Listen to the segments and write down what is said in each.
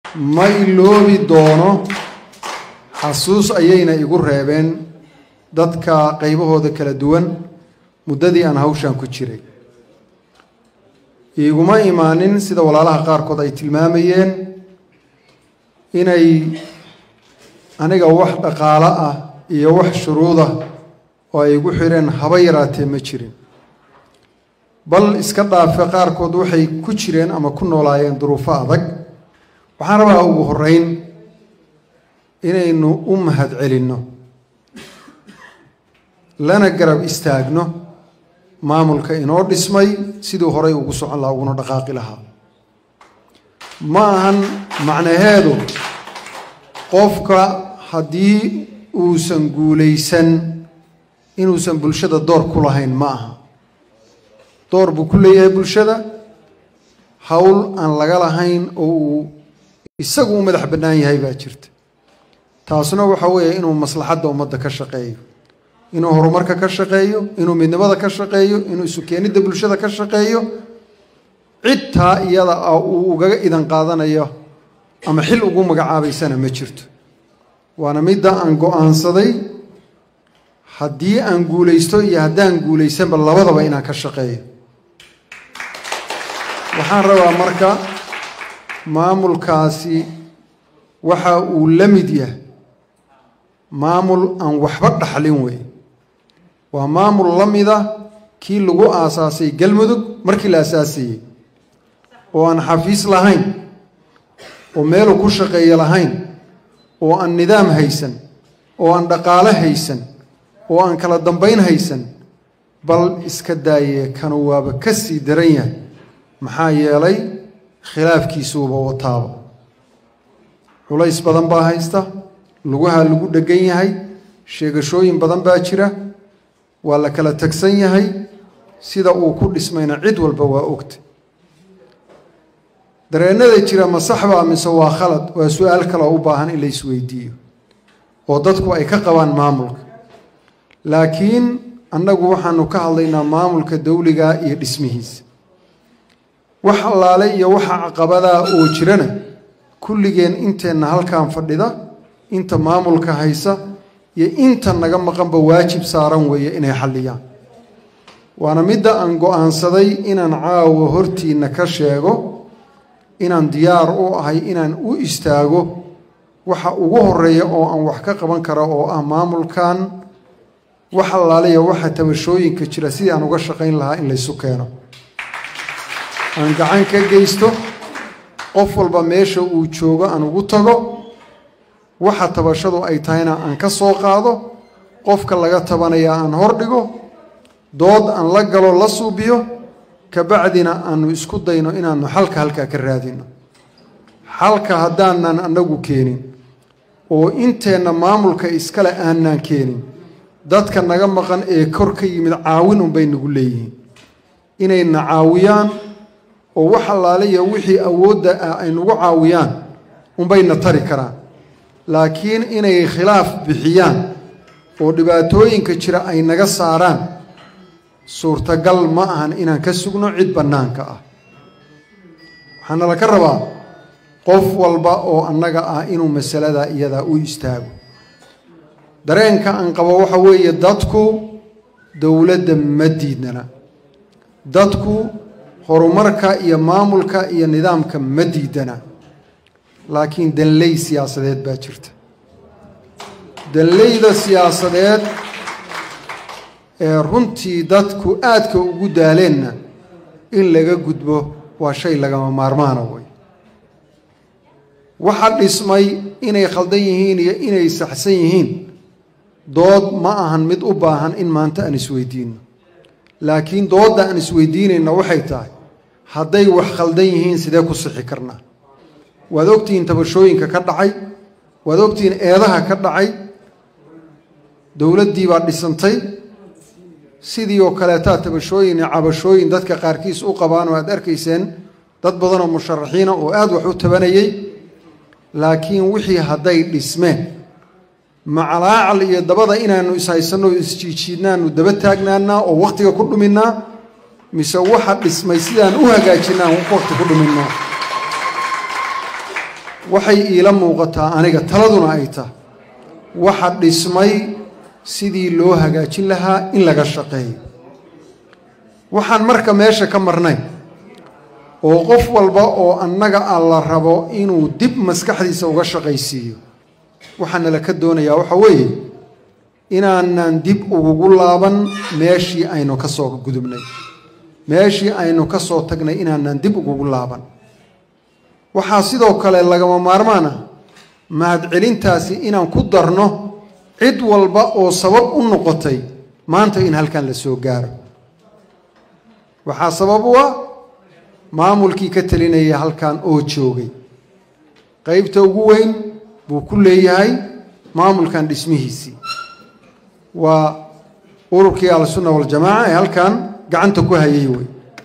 ma iloobi doono xasuus ayayna igu reebeen dadka qaybahooda kala duwan muddadii aan hawshan ku jiray iiguma imaanin sida walaalaha qaarkood ay tilmaamayeen inay aniga wax dhaqaalo ah iyo wax shuruudah oo ay igu xireen haba yaraatee ma jirin bal iska dhaafe qaarkood waxay ku jireen ama ku noolaayeen duruufo adag waxaan rabaa ugu horeyn inaynu u mahad celinno lana garab istaagno maamulka inoo dhismay siduu horay ugu socon lahaa uguna dhaqaaqi lahaa ma ahan macnaheedu qofka haddii uusan guulaysan inuusan bulshada door ku lahayn ma aha door buu ku leeyahay bulshada howl aan laga lahayn oo uu isagu u madax bannaan yahay baa jirta taasuna waxa weeye inuu maslaxadda ummadda ka shaqeeyo inuu horumarka ka shaqeeyo inuu midnimada ka shaqeeyo inuu isu keenidda bulshada ka shaqeeyo cid taa iyada ah uu ugaga idan qaadanayo ama xil ugu magacaabaysana ma jirto waana midda aan go-aansaday haddii aan guulaysto iyo haddaan guulaysanba labadaba inaan ka shaqeeyo waxaan rabaa marka maamulkaasi waxa uu la mid yahay maamul aan waxba dhaxlin wey waa maamul la mida kii lagu aasaasay galmudug markii la aasaasayey oo aan xafiis lahayn oo meeluu ku shaqeeyo lahayn oo aan nidaam haysan oo aan dhaqaale haysan oo aan kala dambayn haysan bal iska daaye kanu waaba ka sii daran yahay maxaa yeelay khilaafkiisuuba wataaba culays badan baa haysta lugaha lagu dhegan yahay sheegashooyin badan baa jira waa la kala tagsan yahay sida uu ku dhismayna cid walba waa ogta dareennada jira ma saxbaa mise waa khalad waa su-aal kaloo u baahan in la isweydiiyo oo dadku ay ka qabaan maamulka laakiin annagu waxaanu ka hadlaynaa maamulka dawliga iyo dhismihiisa wax allaale iyo waxa caqabadaa oo jirana kulligeen inteenna halkan fadhida inta maamulka haysa iyo inta naga maqanba waajib saaran weeye inay xalliyaan waana midda aan go-aansaday inaan caawa hortiinna ka sheego inaan diyaar u ahay inaan u istaago waxa ugu horeeya oo aan wax ka qaban karo oo ah maamulkan wax allaaliya waxa tabashooyinka jira sidii aan uga shaqayn lahaa in laysu keeno aan gacan ka geysto qof walba meesha uu joogo aan ugu tago waxa tabashadu ay tahayna aan ka soo qaado qofka laga tabanaya aan hordhigo dood aan la galo la suubiyo kabacdina aanu isku dayno inaanu xalka halkaa ka raadino xalka haddaanan annagu keenin oo inteenna maamulka iskale aanaan keenin dadka naga maqan ee kor ka yimid caawin unbay nagu leeyihiin inayna caawiyaan oo wax allaaliya wixii awoodda ah ay nagu caawiyaan unbayna tari karaan laakiin inay khilaaf bixiyaan oo dhibaatooyinka jira ay naga saaraan suurtagal ma ahan inaan ka sugno cid bannaanka ah waxaana laka rabaa qof walba oo annaga ah inuu masaladaa iyadaa u istaago dareenka aan qabo waxa weeye dadku dowladda ma diidnana dadku horumarka iyo maamulka iyo nidaamka ma diidana laakiin danley siyaasadeed baa jirta danleyda siyaasadeed ee runtii dadku aadka ugu daaleenna in laga gudbo waa shay lagama maarmaana wey waxa dhismay inay khaldan yihiin iyo inay saxsan yihiin dood ma ahan mid u baahan in maanta aan isweydiino laakiin doodda aan isweydiinayna waxay tahay hadday wax khaldan yihiin sidee ku sixi karnaa waad ogtihiin tabashooyinka ka dhacay waad ogtihiin eedaha ka dhacay dowladdii baa dhisantay sidii oo kaleetaa tabashooyin iyo cabashooyin dadka qaarkiis u qabaan oo aad arkayseen dad badan oo musharaxiina oo aada wax u tabanayay laakiin wixii hadday dhismeen macalaacal iyo dabada inaanu ishaysanno o isjiijiidnaanu daba taagnaanaa oo wakhtiga ku dhuminnaa mise waxa dhismay sidaan u hagaajinaan waqti ku dhuminnaa waxay iila muuqataa aniga taladuna ay tahay waxa dhismay sidii loo hagaajin lahaa in laga shaqeeyo waxaan marka meesha ka marnay oo qof walba oo annaga a la rabo inuu dib maskaxdiisa uga shaqaysiiyo waxaana la ka doonayaa waxa weeye inaanan dib ugugu laaban meeshii aynu ka soo gudubnay meeshii aynu ka soo tagnay inaanan dib ugugu laaban waxaa sidoo kale lagama maarmaan ah mahadcelintaasi inaan ku darno cid walba oo sabab u noqotay maanta in halkan la soo gaaro waxaa sabab u ah maamulkii ka talinaya halkan oo joogay qeybta ugu weyn buu ku leeyahay maamulkan dhismihiisii waa ururkii al-sunna waljamaaca ee halkan gacanta ku hayay wey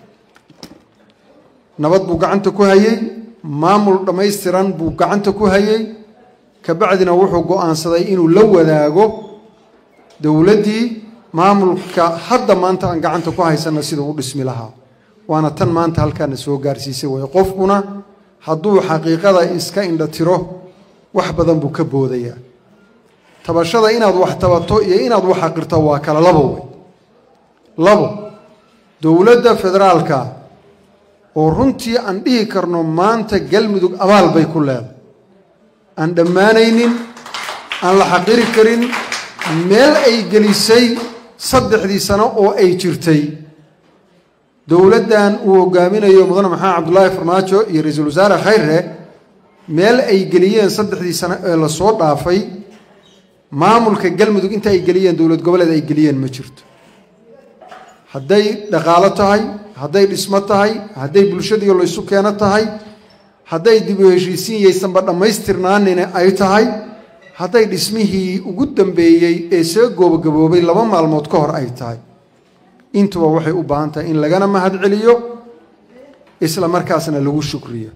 nabad buu gacanta ku hayey maamul dhammaystiran buu gacanta ku hayey kabacdina wuxuu go-aansaday inuu la wadaago dowladdii maamulka hadda maanta aan gacanta ku haysanna siduu u dhismi lahaa waana tan maanta halkaana soo gaarsiisay wey qofkuna hadduu xaqiiqada iska indha tiro wax badan buu ka boodayaa tabashada inaad wax tabato iyo inaad wax aqirto waa kala labo wey labo dowladda federaalka oo runtii aan dhihi karno maanta galmudug abaal bay ku leedahay aan dhammaanaynin aan la xaqiri karin meel ay gelisay saddexdii sano oo ay jirtay dowladdan uu hogaaminayo mudane maxamed cabdulaahi farmaajo iyo ra-iisul wasaare khayre meel ay geliyeen saddexdii sano ee lasoo dhaafay maamulka galmudug inta ay geliyeen dowlad goboleed ay geliyeen ma jirto hadday dhaqaalo tahay hadday dhismo tahay hadday bulshadiiyo laysu keeno tahay hadday dib u heshiisiin yaysanba dhammaystirnaanina ay tahay hadday dhismihii ugu dambeeyey ee soo goobagaboobay laba maalmood ka hor ay tahay intuba waxay u baahan tahay in lagana mahadceliyo isla markaasna lagu shukriyo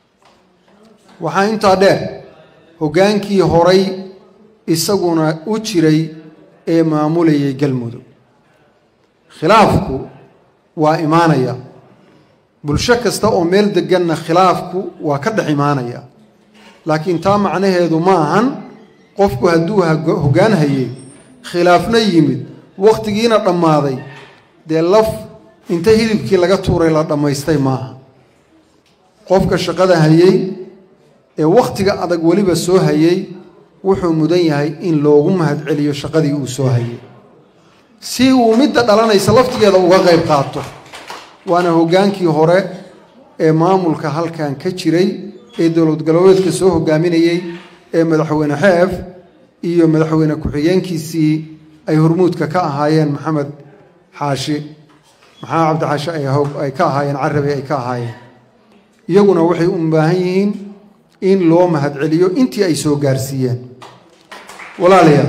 waxaa intaa dheer hoggaankii horay isaguna u jiray ee maamulayay galmudug khilaafku waa imaanaya bulsho kasta oo meel deganna khilaafku waa ka dhex imaanaya laakiin taa macnaheedu ma ahan qofku hadduu hoggaan hayay khilaafna yimid wakhtigiina dhammaaday dee laf inta hilibkii laga tuuray la dhammaystay maaha qofka shaqada hayey ee wakhtiga adag weliba soo hayey wuxuu mudan yahay in loogu mahadceliyo shaqadii uu soo hayay si uu midda dhalanaysa laftigeeda uga qayb qaato waana hoggaankii hore ee maamulka halkan ka jiray ee dowlad galbeedka soo hogaaminayey ee madaxweyne xeef iyo madaxweyne ku-xigeenkiisii ay hormuudka ka ahaayeen maxamed xaashi maxamed cabdi xaashi ay ka ahaayeen carabi ay ka ahaayeen iyaguna waxay u baahan yihiin in loo mahadceliyo intii ay soo gaarsiiyeen walaalayaal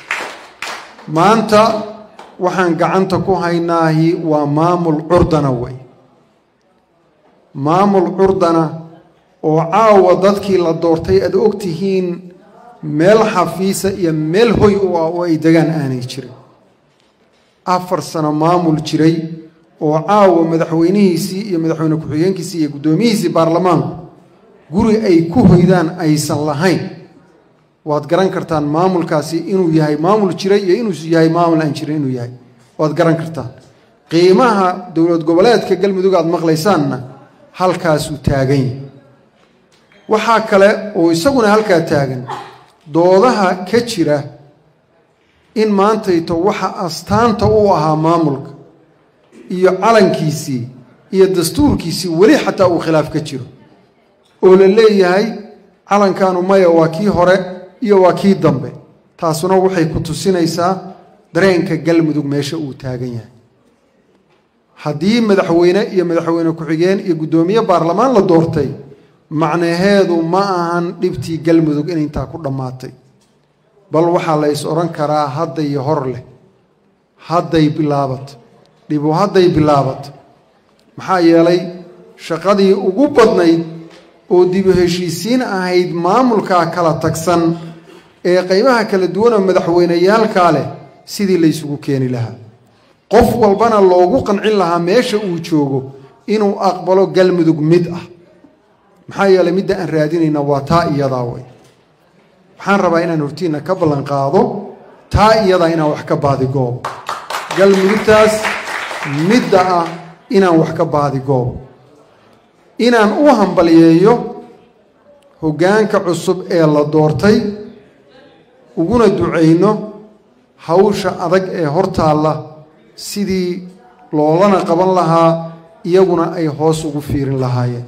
maanta waxaan gacanta ku haynaahi waa maamul curdana wey maamul curdana oo caawa dadkii la doortay aad og tihiin meel xafiisa iyo meel hoy u ah oo ay degaan aanay jirin afar sano maamul jiray oo caawa madaxweynihiisii iyo madaxweyne ku-xigeenkiisii iyo guddoomiyihiisii baarlamaanku guri ay ku hoydaan aysan lahayn waad garan kartaan maamulkaasi inuu yahay maamul jiray iyo inuu yahay maamul aan jirin inuu yahay waad garan kartaan qiimaha dowlad goboleedka galmudug aad maqlaysaanna halkaasuu taagan yahay waxaa kale oo isaguna halkaa taagan doodaha ka jira in maantayto waxa astaanta u ahaa maamulka iyo calankiisii iyo dastuurkiisii weli xataa uu khilaaf ka jiro oo la leeyahay calankaanu maya waa kii hore iyo waa kii dambe taasuna waxay ku tusinaysaa dareenka galmudug meesha uu taagan yahay haddii madaxweyne iyo madaxweyne ku-xigeen iyo guddoomiye baarlamaan la doortay macnaheedu ma ahan dhibtii galmudug in intaa ku dhammaatay bal waxaa la is odhan karaa hadda iyo hor leh hadday bilaabato dhibu hadday bilaabato maxaa yeelay shaqadii ugu badnayd oo dibu heshiisiin ahayd maamulkaa kala tagsan ee qaybaha kala duwanoo madaxweyneyaalkaa leh sidii laysugu keeni lahaa qof walbana loogu qancin lahaa meesha uu joogo inuu aqbalo galmudug mid ah maxaa yeelay midda aan raadinayna waa taa iyadaa wey waxaan rabaa inaan hortiina ka ballan qaado taa iyadaa inaan wax ka baadigoobo galmudugtaas midda ah inaan wax ka baadigoobo inaan u hambaliyeeyo hoggaanka cusub ee la doortay uguna ducayno hawsha adag ee hortaalla sidii loolana qaban lahaa iyaguna ay hoos ugu fiirin lahaayeen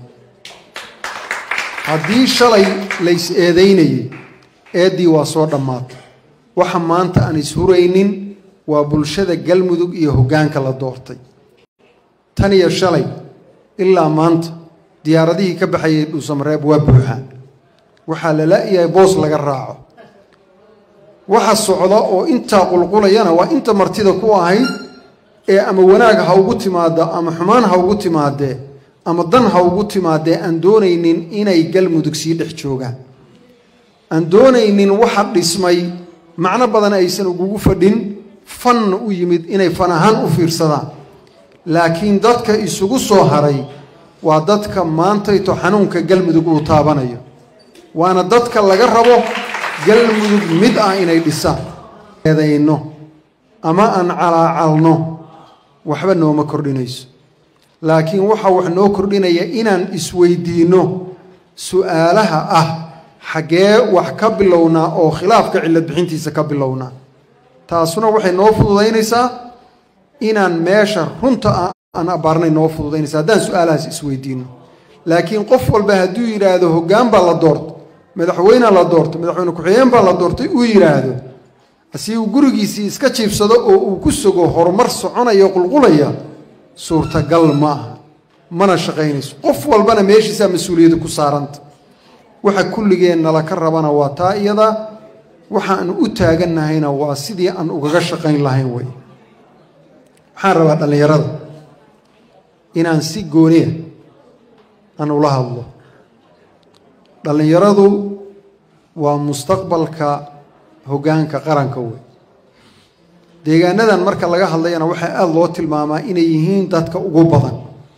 haddii shalay lays eedaynayay eeddii waa soo dhammaatay waxa maanta aan ishuraynin waa bulshada galmudug iyo hoggaanka la doortay tan iyo shalay ilaa maanta diyaaradihii ka baxayay dhuusamareeb waa buuxaan waxaa la la-yahay boos laga raaco waxa socda oo intaa qulqulayana waa inta martida ku ahayd ee ama wanaag ha ugu timaada ama xumaan ha ugu timaadee ama dan ha ugu timaadee aan doonaynin inay galmudug sii dhex joogaan aan doonaynin waxa dhismay macno badan aysan ugugu fadhin fanna u yimid inay fan ahaan u fiirsadaan laakiin dadka isugu soo haray waa dadka maantayto xanuunka galmudug uu taabanayo waana dadka laga rabo galmudug mid ah inay dhisaan eedayno ama aan calaacalno waxba nooma kordhinayso laakiin waxaa wax noo kordhinaya inaan isweydiinno su-aalaha ah xaggee wax ka bilownaa oo khilaafka cillad bixintiisa ka bilownaa taasuna waxay noo fududaynaysaa inaan meesha runta aan abaarnay noo fududaynaysa haddaan su-aalahaas isweydiinno laakiin qof walba hadduu yidhaahdo hoggaan baa la doortay madaxweynea la doortay madaxweyne ku-xigeen baa la doortay uu yidhaahdo si uu gurigiisii iska jiibsado oo uu ku sugo horumar soconaya qulqulaya suurtagal ma aha mana shaqaynayso qof walbana meeshiisaa mas-uuliyadda ku saaranta waxa kulligeen nala ka rabana waa taa iyada waxaan u taagannahayna waa sidii aan ugaga shaqayn lahayn wey waxaan rabaa dhallinyarada inaan si gooniya aan ula hadlo dhallinyaradu waa mustaqbalka hoggaanka qaranka wey deegaanadan marka laga hadlayana waxaa aada loo tilmaamaa inay yihiin dadka ugu badan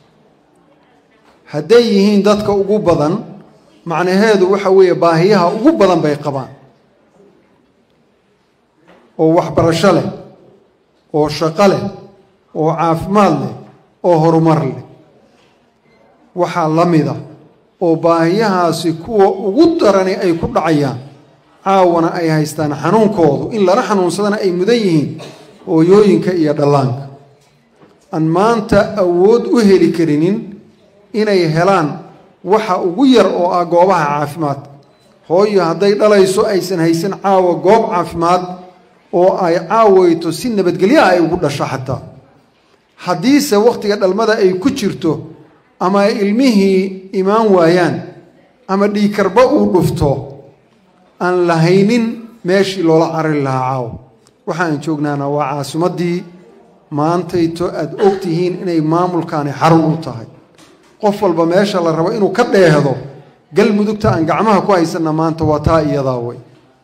hadday yihiin dadka ugu badan macnaheedu waxa weeye baahiyaha ugu badan bay qabaan oo waxbarasho leh oo shaqo leh oo caafimaad leh oo horumar leh waxaa la mida oo baahiyahaasi kuwa ugu darani ay ku dhacayaan caawana ay haystaan xanuunkoodu in lala xanuunsadana ay mudan yihiin hooyooyinka iyo dhallaanka aan maanta awood u heli karinin inay helaan waxa ugu yar oo ah goobaha caafimaadka hooyo hadday dhalayso aysan haysan caawa goob caafimaad oo ay caawayto si nabadgelyaha ay ugu dhasho xataa haddiise wakhtiga dhalmada ay ku jirto ama ay ilmihii imaan waayaan ama dhiikarba uu dhufto aan lahaynin meeshii loola carari lahaa caawa waxaan joognaana waa caasimaddii maantayto aada og tihiin inay maamulkaani xarun u tahay qof walba meesha la rabo inuu ka dheehdo galmudugta aan gacmaha ku haysanna maanta waa taa iyadaa wey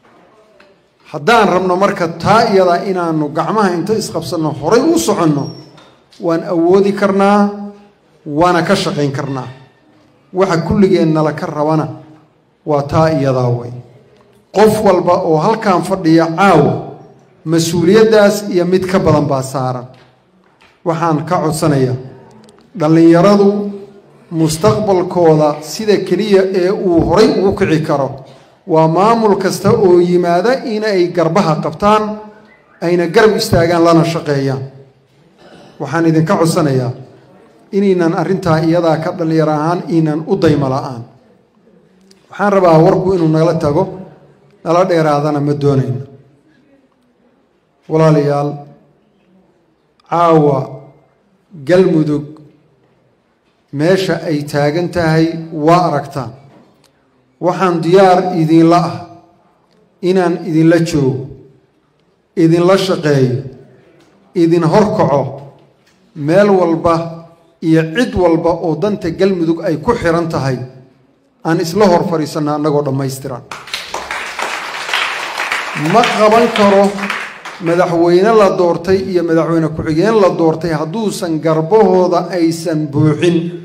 haddaan rabno marka taa iyadaa inaanu gacmaha inta isqabsanno horay u soconno waan awoodi karnaa waana ka shaqayn karnaa waxa kulligeennala ka rabana waa taa iyadaa wey qof walba oo halkan fadhiya caawa mas-uuliyaddaas iyo mid ka badan baa saaran waxaan ka codsanayaa dhallinyaradu mustaqbalkooda sida keliya ee uu horay ugu kici karo waa maamul kasta oo yimaada inay garbaha qabtaan ayna garab istaagaan lana shaqeeyaan waxaan idinka codsanayaa inaynan arrintaa iyadaa ka dhallinyaro ahaan inan u daymo la-aan waxaan rabaa warku inuu nala tago nala dheeraadana ma doonayno walaalayaal caawa galmudug meesha ay taagan tahay waa aragtaan waxaan diyaar idinla ah inaan idinla joogo idinla shaqeeyo idin horkaco meel walba iyo cid walba oo danta galmudug ay ku xiran tahay aan isla hor fadhiisanna annagoo dhammaystiran ma qaban karo madaxweyne la doortay iyo madaxweyne ku-xigeen la doortay hadduusan garbahooda aysan buuxin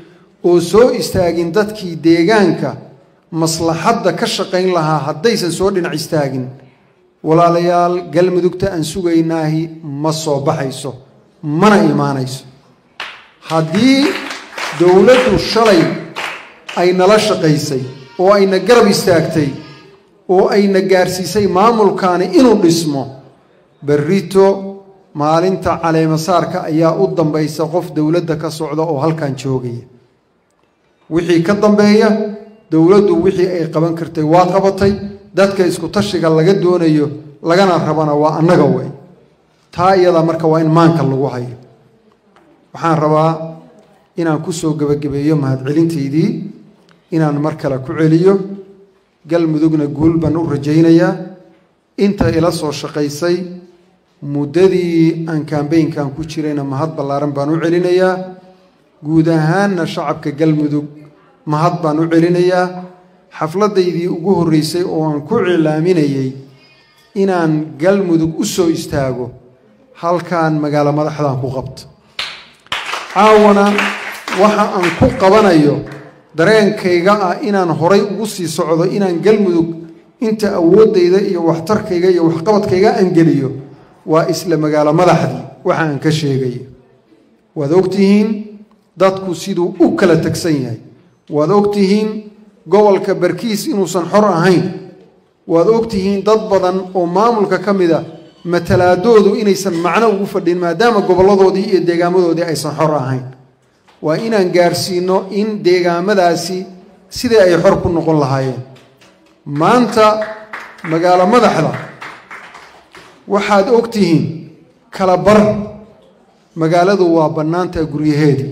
oo soo istaagin dadkii deegaanka maslaxadda ka shaqayn lahaa haddaysan soo dhinac istaagin walaalayaal galmudugta aan sugaynaahi ma soo baxayso mana imaanayso haddii dowladdu shalay ay nala shaqaysay oo ayna garab istaagtay oo ayna gaarsiisay maamulkaani inuu dhismo berrito maalinta caleemasaarka ayaa u dambaysa qof dowladda ka socda oo halkan joogaya wixii ka dambeeya dowladdu wixii ay qaban kartay waa qabatay dadka isku tashiga laga doonayo lagana rabana waa annaga wey taa iyadaa marka waa in maanka lagu hayo waxaan rabaa inaan ku soo gebagabeeyo mahadcelintaydii inaan mar kale ku celiyo galmudugna guul baan u rajaynayaa inta ila soo shaqaysay muddadii aan kambeynkan ku jirayna mahad ballaaran baan u celinayaa guud ahaanna shacabka galmudug mahad baan u celinayaa xafladdaydii ugu horreysay oo aan ku cilaaminayay inaan galmudug u soo istaago halkan magaalo madaxdaan ku qabto caawana waxa aan ku qabanayo dareenkayga ah inaan horay ugu sii socdo inaan galmudug inta awooddayda iyo waxtarkayga iyo waxqabadkayga aan geliyo waa isla magaalo madaxdii waxa aan ka sheegayo waad ogtihiin dadku siduu u kala tegsan yahay waad ogtihiin gobolka barkiis inuusan xor ahayn waad ogtihiin dad badan oo maamulka ka mid a matalaadoodu inaysan macno ugu fadhin maadaama gobolladoodii iyo deegaamadoodii aysan xor ahayn waa inaan gaarsiino in deegaamadaasi sidii ay xor ku noqon lahaayeen maanta magaalo madaxda waxaad ogtihiin kala bar magaaladu waa bannaantaa guryaheedii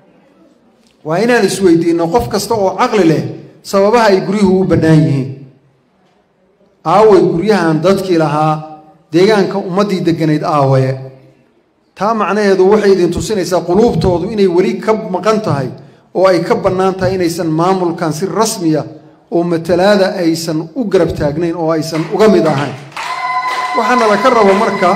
waa inaan isweydiinno qof kasta oo caqli leh sababaha ay guryuhu u bannaan yihiin aaway guryahan dadkii lahaa deegaanka ummaddii degganayd aawaye taa macnaheedu waxay idin tusinaysaa quluubtoodu inay weli ka maqan tahay oo ay ka bannaan tahay inaysan maamulkan si rasmiya oo matalaada aysan u garab taagnayn oo aysan uga mid ahayn waxaa nala ka rabo marka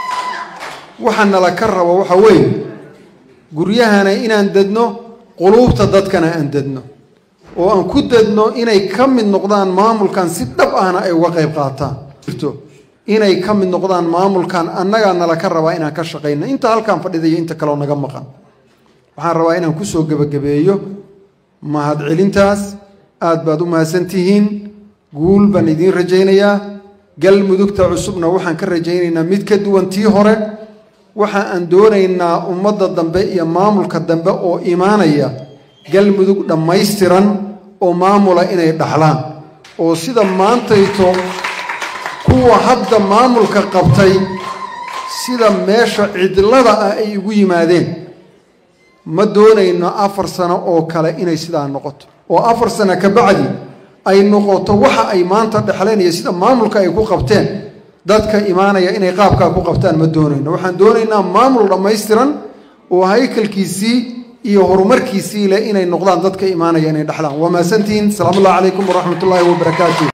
waxaa nala ka rabo waxa weeye guryahana inaan dedno quluubta dadkana aan dedno oo aan ku dedno inay ka mid noqdaan maamulkan si dhab ahna ay uga qayb qaataan inay ka mid noqdaan maamulkan annagaa nala ka rabaa inaan ka shaqayno inta halkaan fadhida iyo inta kaleo naga maqan waxaan rabaa inaan kusoo gebagabeeyo mahadcelintaas aad baad u mahadsantihiin guul baan idiin rajaynayaa galmudugta cusubna waxaan ka rajaynaynaa mid ka duwan tii hore waxa aan doonaynaa ummadda dambe iyo maamulka dambe oo imaanaya galmudug dhammaystiran oo maamula inay dhaxlaan oo sida maantayto kuwa hadda maamulka qabtay sida meesha cidlada ah ay ugu yimaadeen ma doonayno afar sano oo kale inay sidaa noqoto oo afar sano ka bacdi ay noqoto waxa ay maanta dhexleen iyo sida maamulka ay ku qabteen dadka imaanaya inay qaabkaa ku qabtaan ma doonayno waxaan doonaynaa maamul dhammaystiran oo haykalkiisii iyo horumarkiisii leh inay noqdaan dadka imaanaya inay dhexlaan waa mahadsantihiin salaamu ullahi calaykum waraxmat ullaahi wabarakaatu